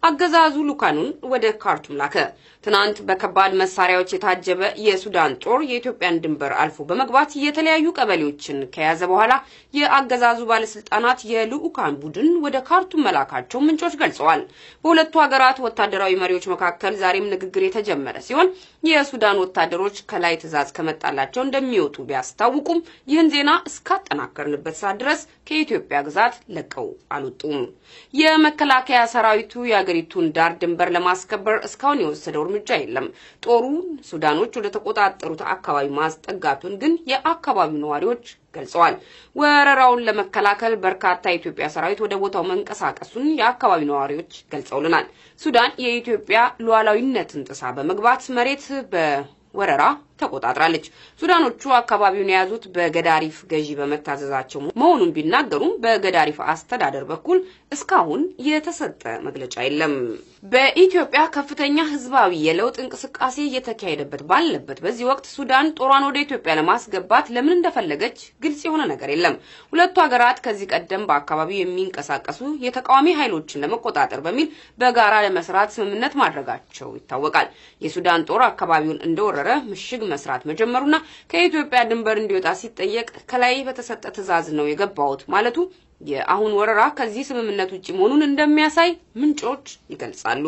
አገዛዙ ልኡካኑን ወደ ካርቱም ላከ። ትናንት በከባድ መሳሪያዎች የታጀበ የሱዳን ጦር የኢትዮጵያን ድንበር አልፎ በመግባት የተለያዩ ቀበሌዎችን ከያዘ በኋላ የአገዛዙ ባለስልጣናት የልኡካን ቡድን ወደ ካርቱም መላካቸው ምንጮች ገልጸዋል። በሁለቱ ሀገራት ወታደራዊ መሪዎች መካከል ዛሬም ንግግር የተጀመረ ሲሆን የሱዳን ወታደሮች ከላይ ትዕዛዝ ከመጣላቸው እንደሚወጡ ቢያስታውቁም ይህን ዜና እስካጠናከርንበት ሰዓት ድረስ ከኢትዮጵያ ግዛት ለቀው አልወጡም። የመከላከያ ሰራዊቱ የአገሪቱን ዳር ድንበር ለማስከበር እስካሁን የወሰደው እርምጃ የለም። ጦሩ ሱዳኖች ወደ ተቆጣጠሩት አካባቢ ማስጠጋቱን ግን የአካባቢው ነዋሪዎች ገልጸዋል። ወረራውን ለመከላከል በርካታ የኢትዮጵያ ሰራዊት ወደ ቦታው መንቀሳቀሱን የአካባቢው ነዋሪዎች ገልጸውልናል። ሱዳን የኢትዮጵያ ሉዓላዊነትን ጥሳ በመግባት መሬት በወረራ ተቆጣጥራለች። ሱዳኖቹ አካባቢውን የያዙት በገዳሪፍ ገዢ በመታዘዛቸው መሆኑን ቢናገሩም በገዳሪፍ አስተዳደር በኩል እስካሁን የተሰጠ መግለጫ የለም። በኢትዮጵያ ከፍተኛ ህዝባዊ የለውጥ እንቅስቃሴ እየተካሄደበት ባለበት በዚህ ወቅት ሱዳን ጦሯን ወደ ኢትዮጵያ ለማስገባት ለምን እንደፈለገች ግልጽ የሆነ ነገር የለም። ሁለቱ ሀገራት ከዚህ ቀደም በአካባቢው የሚንቀሳቀሱ የተቃዋሚ ኃይሎችን ለመቆጣጠር በሚል በጋራ ለመስራት ስምምነት ማድረጋቸው ይታወቃል። የሱዳን ጦር አካባቢውን እንደወረረ ምሽግ መስራት መጀመሩና ከኢትዮጵያ ድንበር እንዲወጣ ሲጠየቅ ከላይ በተሰጠ ትዕዛዝ ነው የገባሁት ማለቱ የአሁን ወረራ ከዚህ ስምምነት ውጭ መሆኑን እንደሚያሳይ ምንጮች ይገልጻሉ።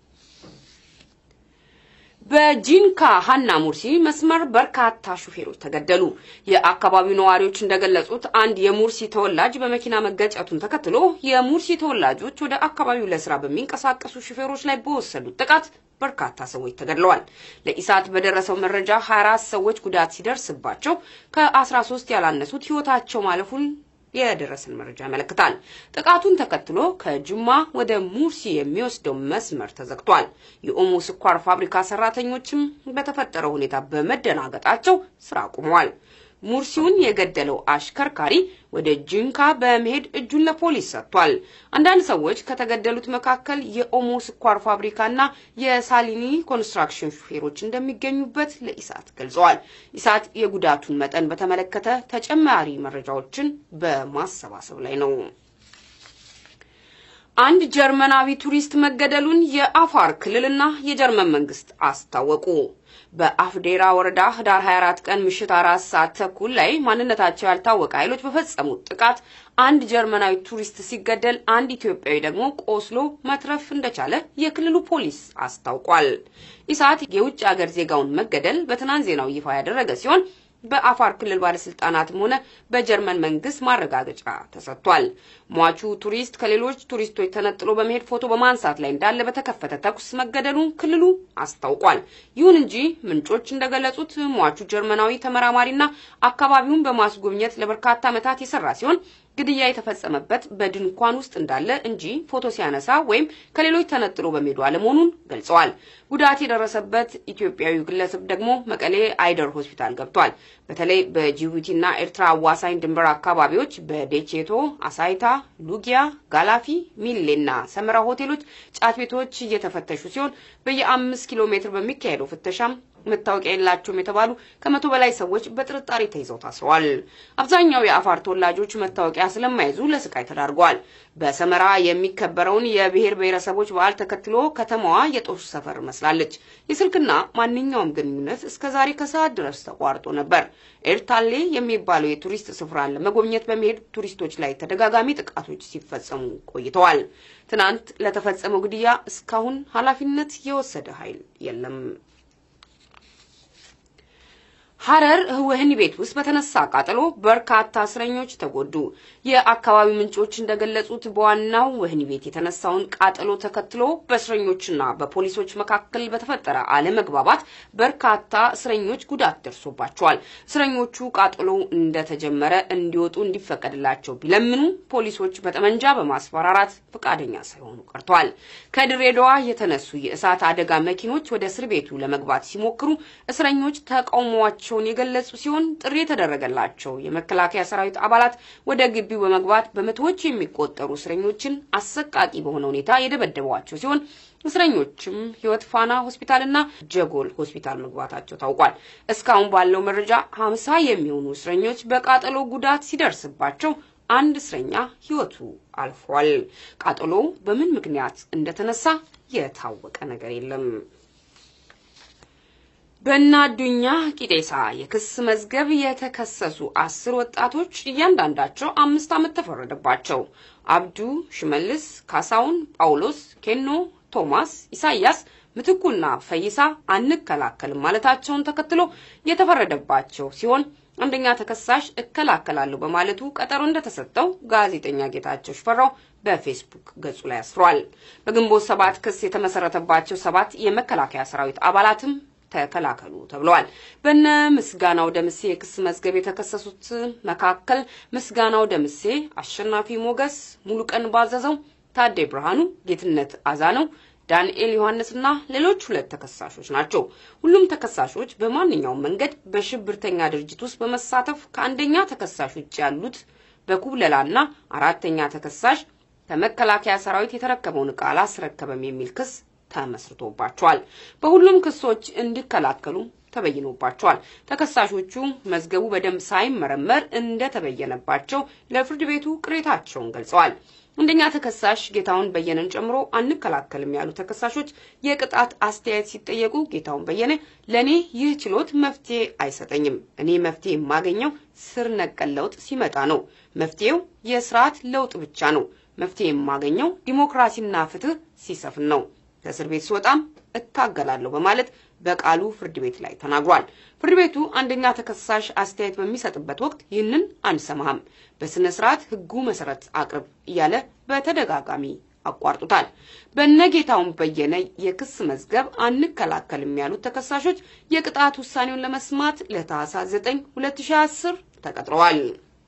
በጂንካ ሀና ሙርሲ መስመር በርካታ ሹፌሮች ተገደሉ። የአካባቢው ነዋሪዎች እንደገለጹት አንድ የሙርሲ ተወላጅ በመኪና መገጨቱን ተከትሎ የሙርሲ ተወላጆች ወደ አካባቢው ለስራ በሚንቀሳቀሱ ሹፌሮች ላይ በወሰዱት ጥቃት በርካታ ሰዎች ተገድለዋል። ለኢሳት በደረሰው መረጃ 24 ሰዎች ጉዳት ሲደርስባቸው ከ13 ያላነሱት ህይወታቸው ማለፉን የደረሰን መረጃ ያመለክታል። ጥቃቱን ተከትሎ ከጅማ ወደ ሙርሲ የሚወስደው መስመር ተዘግቷል። የኦሞ ስኳር ፋብሪካ ሰራተኞችም በተፈጠረው ሁኔታ በመደናገጣቸው ስራ አቁመዋል። ሙርሲውን የገደለው አሽከርካሪ ወደ ጂንካ በመሄድ እጁን ለፖሊስ ሰጥቷል። አንዳንድ ሰዎች ከተገደሉት መካከል የኦሞ ስኳር ፋብሪካና የሳሊኒ ኮንስትራክሽን ሹፌሮች እንደሚገኙበት ለኢሳት ገልጸዋል። ኢሳት የጉዳቱን መጠን በተመለከተ ተጨማሪ መረጃዎችን በማሰባሰብ ላይ ነው። አንድ ጀርመናዊ ቱሪስት መገደሉን የአፋር ክልልና የጀርመን መንግስት አስታወቁ። በአፍዴራ ወረዳ ህዳር 24 ቀን ምሽት አራት ሰዓት ተኩል ላይ ማንነታቸው ያልታወቀ ኃይሎች በፈጸሙት ጥቃት አንድ ጀርመናዊ ቱሪስት ሲገደል አንድ ኢትዮጵያዊ ደግሞ ቆስሎ መትረፍ እንደቻለ የክልሉ ፖሊስ አስታውቋል። ኢሳት የውጭ ሀገር ዜጋውን መገደል በትናንት ዜናው ይፋ ያደረገ ሲሆን በአፋር ክልል ባለስልጣናትም ሆነ በጀርመን መንግስት ማረጋገጫ ተሰጥቷል። ሟቹ ቱሪስት ከሌሎች ቱሪስቶች ተነጥሎ በመሄድ ፎቶ በማንሳት ላይ እንዳለ በተከፈተ ተኩስ መገደሉን ክልሉ አስታውቋል። ይሁን እንጂ ምንጮች እንደገለጹት ሟቹ ጀርመናዊ ተመራማሪና አካባቢውን በማስጎብኘት ለበርካታ ዓመታት የሰራ ሲሆን ግድያ የተፈጸመበት በድንኳን ውስጥ እንዳለ እንጂ ፎቶ ሲያነሳ ወይም ከሌሎች ተነጥሎ በመሄዱ አለመሆኑን ገልጸዋል። ጉዳት የደረሰበት ኢትዮጵያዊ ግለሰብ ደግሞ መቀሌ አይደር ሆስፒታል ገብቷል። በተለይ በጅቡቲና ኤርትራ አዋሳኝ ድንበር አካባቢዎች በዴቼቶ፣ አሳይታ፣ ሉጊያ፣ ጋላፊ፣ ሚሌና ሰመራ ሆቴሎች፣ ጫት ቤቶች እየተፈተሹ ሲሆን በየአምስት ኪሎ ሜትር በሚካሄደው ፍተሻም መታወቂያ የላቸውም የተባሉ ከመቶ በላይ ሰዎች በጥርጣሬ ተይዘው ታስረዋል። አብዛኛው የአፋር ተወላጆች መታወቂያ ስለማይዙ ለስቃይ ተዳርገዋል። በሰመራ የሚከበረውን የብሔር ብሔረሰቦች በዓል ተከትሎ ከተማዋ የጦር ሰፈር መስላለች። የስልክና ማንኛውም ግንኙነት እስከ ዛሬ ከሰዓት ድረስ ተቋርጦ ነበር። ኤርታሌ የሚባለው የቱሪስት ስፍራን ለመጎብኘት በመሄድ ቱሪስቶች ላይ ተደጋጋሚ ጥቃቶች ሲፈጸሙ ቆይተዋል። ትናንት ለተፈጸመው ግድያ እስካሁን ኃላፊነት የወሰደ ኃይል የለም። ሐረር ወህኒ ቤት ውስጥ በተነሳ ቃጠሎ በርካታ እስረኞች ተጎዱ። የአካባቢ ምንጮች እንደገለጹት በዋናው ወህኒ ቤት የተነሳውን ቃጠሎ ተከትሎ በእስረኞችና በፖሊሶች መካከል በተፈጠረ አለመግባባት በርካታ እስረኞች ጉዳት ደርሶባቸዋል። እስረኞቹ ቃጠሎ እንደተጀመረ እንዲወጡ እንዲፈቀድላቸው ቢለምኑ ፖሊሶች በጠመንጃ በማስፈራራት ፈቃደኛ ሳይሆኑ ቀርተዋል። ከድሬዳዋ የተነሱ የእሳት አደጋ መኪኖች ወደ እስር ቤቱ ለመግባት ሲሞክሩ እስረኞች ተቃውሟቸው መሆናቸውን የገለጹ ሲሆን ጥሪ የተደረገላቸው የመከላከያ ሰራዊት አባላት ወደ ግቢው በመግባት በመቶዎች የሚቆጠሩ እስረኞችን አሰቃቂ በሆነ ሁኔታ የደበደቧቸው ሲሆን እስረኞችም ህይወት ፋና ሆስፒታልና ጀጎል ሆስፒታል መግባታቸው ታውቋል። እስካሁን ባለው መረጃ ሀምሳ የሚሆኑ እስረኞች በቃጠሎ ጉዳት ሲደርስባቸው አንድ እስረኛ ሕይወቱ አልፏል። ቃጠሎ በምን ምክንያት እንደተነሳ የታወቀ ነገር የለም። በእነ አዱኛ ቂጤሳ የክስ መዝገብ የተከሰሱ አስር ወጣቶች እያንዳንዳቸው አምስት ዓመት ተፈረደባቸው። አብዱ፣ ሽመልስ፣ ካሳውን፣ ጳውሎስ፣ ኬኖ፣ ቶማስ፣ ኢሳያስ ምትኩና ፈይሳ አንከላከልም ማለታቸውን ተከትሎ የተፈረደባቸው ሲሆን አንደኛ ተከሳሽ እከላከላለሁ በማለቱ ቀጠሮ እንደተሰጠው ጋዜጠኛ ጌታቸው ሽፈራው በፌስቡክ ገጹ ላይ አስፍሯል። በግንቦት ሰባት ክስ የተመሰረተባቸው ሰባት የመከላከያ ሰራዊት አባላትም ተከላከሉ ተብለዋል። በነ ምስጋናው ደምሴ የክስ መዝገብ የተከሰሱት መካከል ምስጋናው ደምሴ፣ አሸናፊ ሞገስ፣ ሙሉቀን ባዘዘው፣ ታዴ ብርሃኑ፣ ጌትነት አዛነው ዳንኤል ዮሐንስና ሌሎች ሁለት ተከሳሾች ናቸው። ሁሉም ተከሳሾች በማንኛውም መንገድ በሽብርተኛ ድርጅት ውስጥ በመሳተፍ ከአንደኛ ተከሳሽ ውጭ ያሉት በኩብለላና አራተኛ ተከሳሽ ከመከላከያ ሰራዊት የተረከበውን ዕቃ አላስረከበም የሚል ክስ ተመስርቶባቸዋል። በሁሉም ክሶች እንዲከላከሉ ተበይኖባቸዋል። ተከሳሾቹ መዝገቡ በደንብ ሳይመረመር እንደተበየነባቸው ለፍርድ ቤቱ ቅሬታቸውን ገልጸዋል። አንደኛ ተከሳሽ ጌታውን በየነን ጨምሮ አንከላከልም ያሉ ተከሳሾች የቅጣት አስተያየት ሲጠየቁ ጌታውን በየነ ለእኔ ይህ ችሎት መፍትሄ አይሰጠኝም። እኔ መፍትሄ የማገኘው ስር ነቀል ለውጥ ሲመጣ ነው። መፍትሄው የስርዓት ለውጥ ብቻ ነው። መፍትሄ የማገኘው ዲሞክራሲና ፍትህ ሲሰፍን ነው። ከእስር ቤት ስወጣም እታገላለሁ በማለት በቃሉ ፍርድ ቤት ላይ ተናግሯል። ፍርድ ቤቱ አንደኛ ተከሳሽ አስተያየት በሚሰጥበት ወቅት ይህንን አንሰማህም፣ በስነ ስርዓት ህጉ መሰረት አቅርብ እያለ በተደጋጋሚ አቋርጡታል። በነጌታውን በየነ የክስ መዝገብ አንከላከልም ያሉት ተከሳሾች የቅጣት ውሳኔውን ለመስማት ለታህሳስ 9 2010 ተቀጥረዋል።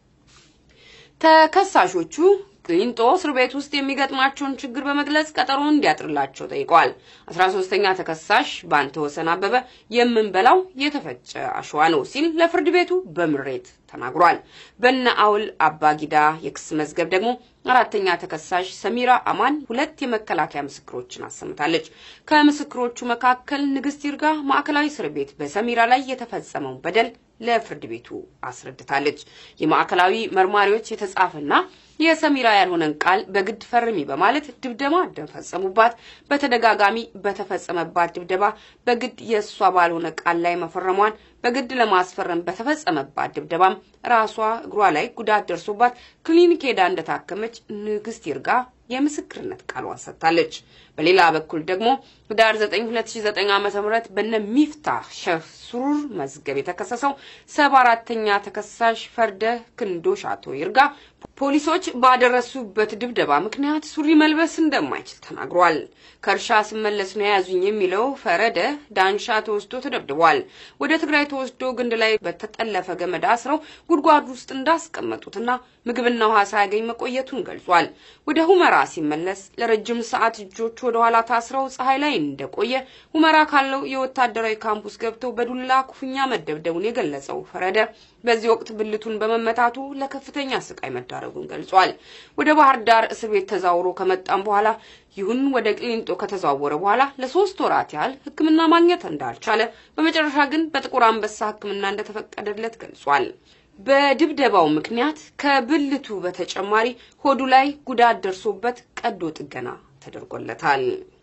ተከሳሾቹ ቅሊንጦ እስር ቤት ውስጥ የሚገጥማቸውን ችግር በመግለጽ ቀጠሮ እንዲያጥርላቸው ጠይቀዋል። አስራ ሶስተኛ ተከሳሽ በአንተ ወሰን አበበ የምንበላው የተፈጨ አሸዋ ነው ሲል ለፍርድ ቤቱ በምሬት ተናግሯል። በነ አውል አባጊዳ የክስ መዝገብ ደግሞ አራተኛ ተከሳሽ ሰሚራ አማን ሁለት የመከላከያ ምስክሮችን አሰምታለች። ከምስክሮቹ መካከል ንግስት ይርጋ ማዕከላዊ እስር ቤት በሰሚራ ላይ የተፈጸመውን በደል ለፍርድ ቤቱ አስረድታለች። የማዕከላዊ መርማሪዎች የተጻፈና የሰሚራ ያልሆነን ቃል በግድ ፈርሚ በማለት ድብደባ እንደፈጸሙባት፣ በተደጋጋሚ በተፈጸመባት ድብደባ በግድ የእሷ ባልሆነ ቃል ላይ መፈረሟን፣ በግድ ለማስፈረም በተፈጸመባት ድብደባም ራሷ እግሯ ላይ ጉዳት ደርሶባት ክሊኒክ ሄዳ እንደታከመች ንግስት ይርጋ የምስክርነት ቃሏን ሰጥታለች። በሌላ በኩል ደግሞ ህዳር 9 2009 ዓ.ም በነ ሚፍታህ ሸህ ሱሩር መዝገብ የተከሰሰው ሰባ አራተኛ ተከሳሽ ፈርደ ክንዶሽ አቶ ይርጋ ፖሊሶች ባደረሱበት ድብደባ ምክንያት ሱሪ መልበስ እንደማይችል ተናግሯል። ከእርሻ ስመለስ ነው የያዙኝ የሚለው ፈረደ ዳንሻ ተወስዶ ተደብድቧል። ወደ ትግራይ ተወስዶ ግንድ ላይ በተጠለፈ ገመድ አስረው ጉድጓድ ውስጥ እንዳስቀመጡትና ምግብና ውሃ ሳያገኝ መቆየቱን ገልጿል። ወደ ሁመራ ሲመለስ ለረጅም ሰዓት እጆቹ ወደ ኋላ ታስረው ፀሐይ ላይ እንደቆየ ሁመራ ካለው የወታደራዊ ካምፑስ ገብተው በዱላ ኩፍኛ መደብደቡን የገለጸው ፈረደ በዚህ ወቅት ብልቱን በመመታቱ ለከፍተኛ ስቃይ መዳረጉን ገልጿል። ወደ ባህር ዳር እስር ቤት ተዛውሮ ከመጣም በኋላ ይሁን ወደ ቅሊንጦ ከተዘዋወረ በኋላ ለሶስት ወራት ያህል ሕክምና ማግኘት እንዳልቻለ በመጨረሻ ግን በጥቁር አንበሳ ሕክምና እንደተፈቀደለት ገልጿል። በድብደባው ምክንያት ከብልቱ በተጨማሪ ሆዱ ላይ ጉዳት ደርሶበት ቀዶ ጥገና ተደርጎለታል።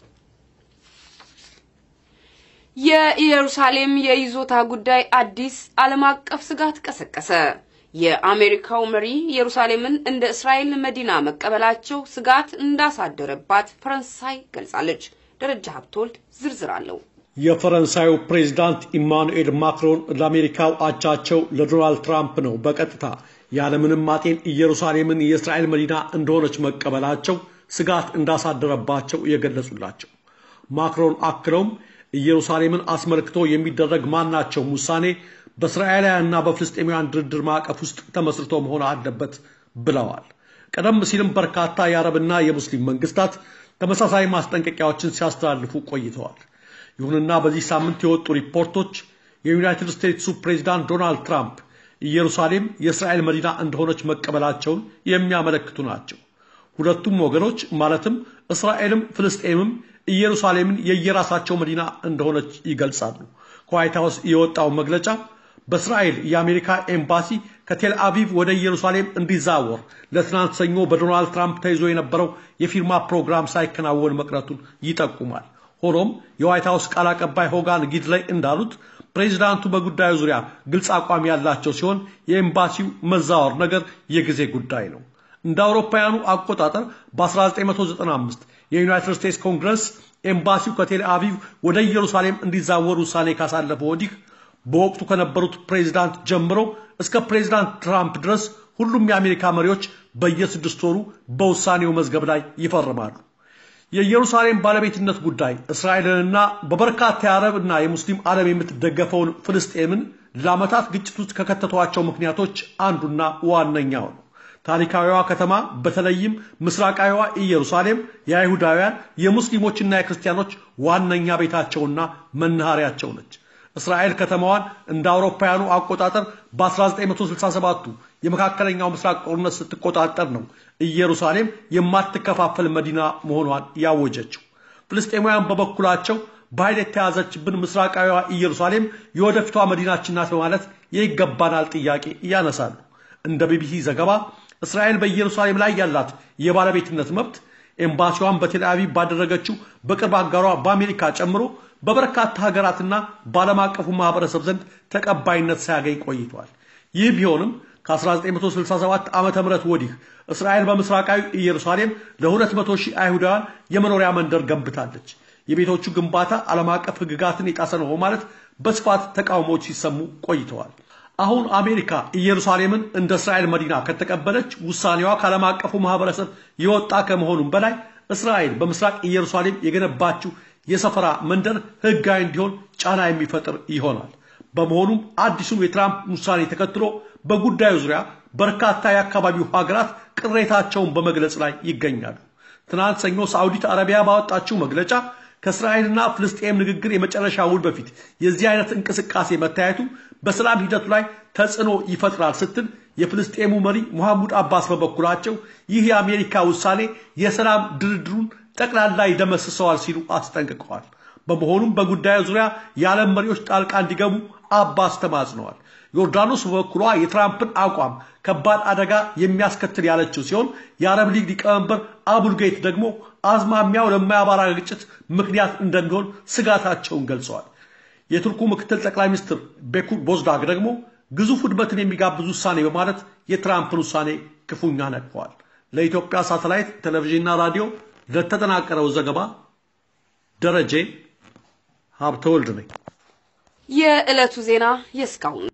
የኢየሩሳሌም የይዞታ ጉዳይ አዲስ ዓለም አቀፍ ስጋት ቀሰቀሰ። የአሜሪካው መሪ ኢየሩሳሌምን እንደ እስራኤል መዲና መቀበላቸው ስጋት እንዳሳደረባት ፈረንሳይ ገልጻለች። ደረጃ ሀብቶልድ ዝርዝር አለው። የፈረንሳዩ ፕሬዝዳንት ኢማኑኤል ማክሮን ለአሜሪካው አቻቸው ለዶናልድ ትራምፕ ነው በቀጥታ ያለምንም ማጤን ኢየሩሳሌምን የእስራኤል መዲና እንደሆነች መቀበላቸው ስጋት እንዳሳደረባቸው የገለጹላቸው። ማክሮን አክለውም ኢየሩሳሌምን አስመልክቶ የሚደረግ ማናቸውም ውሳኔ በእስራኤላውያንና በፍልስጤማውያን ድርድር ማዕቀፍ ውስጥ ተመስርቶ መሆን አለበት ብለዋል። ቀደም ሲልም በርካታ የአረብና የሙስሊም መንግስታት ተመሳሳይ ማስጠንቀቂያዎችን ሲያስተላልፉ ቆይተዋል። ይሁንና በዚህ ሳምንት የወጡ ሪፖርቶች የዩናይትድ ስቴትሱ ፕሬዚዳንት ዶናልድ ትራምፕ ኢየሩሳሌም የእስራኤል መዲና እንደሆነች መቀበላቸውን የሚያመለክቱ ናቸው። ሁለቱም ወገኖች ማለትም እስራኤልም ፍልስጤምም ኢየሩሳሌምን የየራሳቸው መዲና እንደሆነች ይገልጻሉ። ከዋይት ሀውስ የወጣው መግለጫ በእስራኤል የአሜሪካ ኤምባሲ ከቴል አቪቭ ወደ ኢየሩሳሌም እንዲዛወር ለትናንት ሰኞ በዶናልድ ትራምፕ ተይዞ የነበረው የፊርማ ፕሮግራም ሳይከናወን መቅረቱን ይጠቁማል። ሆኖም የዋይት ሀውስ ቃል አቀባይ ሆጋን ጊድላይ እንዳሉት ፕሬዚዳንቱ በጉዳዩ ዙሪያ ግልጽ አቋም ያላቸው ሲሆን የኤምባሲው መዛወር ነገር የጊዜ ጉዳይ ነው። እንደ አውሮፓውያኑ አቆጣጠር በ1995 የዩናይትድ ስቴትስ ኮንግረስ ኤምባሲው ከቴል አቪቭ ወደ ኢየሩሳሌም እንዲዛወር ውሳኔ ካሳለፈ ወዲህ በወቅቱ ከነበሩት ፕሬዚዳንት ጀምሮ እስከ ፕሬዚዳንት ትራምፕ ድረስ ሁሉም የአሜሪካ መሪዎች በየስድስት ወሩ በውሳኔው መዝገብ ላይ ይፈርማሉ። የኢየሩሳሌም ባለቤትነት ጉዳይ እስራኤልንና በበርካታ የአረብ እና የሙስሊም ዓለም የምትደገፈውን ፍልስጤምን ለዓመታት ግጭት ውስጥ ከከተቷቸው ምክንያቶች አንዱና ዋነኛው ነው። ታሪካዊዋ ከተማ በተለይም ምስራቃዊዋ ኢየሩሳሌም የአይሁዳውያን የሙስሊሞችና የክርስቲያኖች ዋነኛ ቤታቸውና መናኸሪያቸው ነች። እስራኤል ከተማዋን እንደ አውሮፓውያኑ አቆጣጠር በ1967ቱ የመካከለኛው ምስራቅ ጦርነት ስትቆጣጠር ነው ኢየሩሳሌም የማትከፋፈል መዲና መሆኗን ያወጀችው። ፍልስጤማውያን በበኩላቸው በኃይል የተያዘችብን ምስራቃዊዋ ኢየሩሳሌም የወደፊቷ መዲናችን ናት በማለት የይገባናል ጥያቄ ያነሳሉ። እንደ ቢቢሲ ዘገባ እስራኤል በኢየሩሳሌም ላይ ያላት የባለቤትነት መብት ኤምባሲዋን በቴል አቪቭ ባደረገችው በቅርብ አጋሯ በአሜሪካ ጨምሮ በበርካታ ሀገራትና በዓለም አቀፉ ማህበረሰብ ዘንድ ተቀባይነት ሳያገኝ ቆይቷል። ይህ ቢሆንም ከ1967 ዓመተ ምህረት ወዲህ እስራኤል በምስራቃዊ ኢየሩሳሌም ለ200 ሺህ አይሁዳውያን የመኖሪያ መንደር ገንብታለች። የቤቶቹ ግንባታ ዓለም አቀፍ ሕግጋትን የጣሰ ነው በማለት በስፋት ተቃውሞዎች ሲሰሙ ቆይተዋል። አሁን አሜሪካ ኢየሩሳሌምን እንደ እስራኤል መዲና ከተቀበለች ውሳኔዋ ከዓለም አቀፉ ማህበረሰብ የወጣ ከመሆኑም በላይ እስራኤል በምስራቅ ኢየሩሳሌም የገነባችው የሰፈራ መንደር ህጋዊ እንዲሆን ጫና የሚፈጥር ይሆናል። በመሆኑም አዲሱን የትራምፕ ውሳኔ ተከትሎ በጉዳዩ ዙሪያ በርካታ የአካባቢው ሀገራት ቅሬታቸውን በመግለጽ ላይ ይገኛሉ። ትናንት ሰኞ ሳዑዲት አረቢያ ባወጣችው መግለጫ ከእስራኤልና ፍልስጤም ንግግር የመጨረሻ ውል በፊት የዚህ አይነት እንቅስቃሴ መታየቱ በሰላም ሂደቱ ላይ ተጽዕኖ ይፈጥራል ስትል የፍልስጤሙ መሪ ሙሐሙድ አባስ በበኩላቸው ይህ የአሜሪካ ውሳኔ የሰላም ድርድሩን ጠቅላላ ይደመስሰዋል ሲሉ አስጠንቅቀዋል። በመሆኑም በጉዳዩ ዙሪያ የዓለም መሪዎች ጣልቃ እንዲገቡ አባስ ተማጽነዋል። ዮርዳኖስ በበኩሏ የትራምፕን አቋም ከባድ አደጋ የሚያስከትል ያለችው ሲሆን የአረብ ሊግ ሊቀመንበር አቡልጌት ደግሞ አዝማሚያው ለማያባራ ግጭት ምክንያት እንደሚሆን ስጋታቸውን ገልጸዋል። የቱርኩ ምክትል ጠቅላይ ሚኒስትር ቤኩር ቦዝዳግ ደግሞ ግዙፍ ውድመትን የሚጋብዝ ውሳኔ በማለት የትራምፕን ውሳኔ ክፉኛ ነቅፈዋል። ለኢትዮጵያ ሳተላይት ቴሌቪዥንና ራዲዮ ለተጠናቀረው ዘገባ ደረጀ ሀብተወልድ ነኝ። የዕለቱ ዜና የእስካሁን